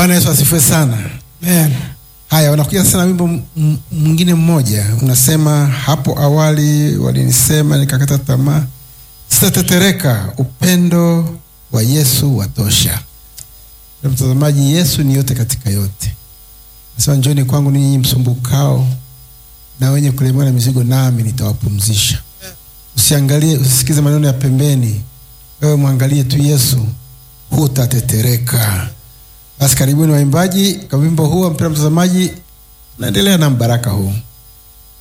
Bwana Yesu asifiwe sana. Amen. Haya, unakuja sasa na wimbo m- m- mwingine mmoja, unasema hapo awali walinisema nikakata tamaa, sitatetereka, upendo wa Yesu watosha. Na mtazamaji, Yesu ni yote katika yote. Nasema njoni kwangu ninyi msumbukao na wenye kulemewa na mizigo, nami nitawapumzisha. Usiangalie, usisikize maneno ya pembeni, wewe mwangalie tu Yesu, hutatetereka. Basi karibuni waimbaji kwa wimbo huu, mpendwa mtazamaji, naendelea na mbaraka huu.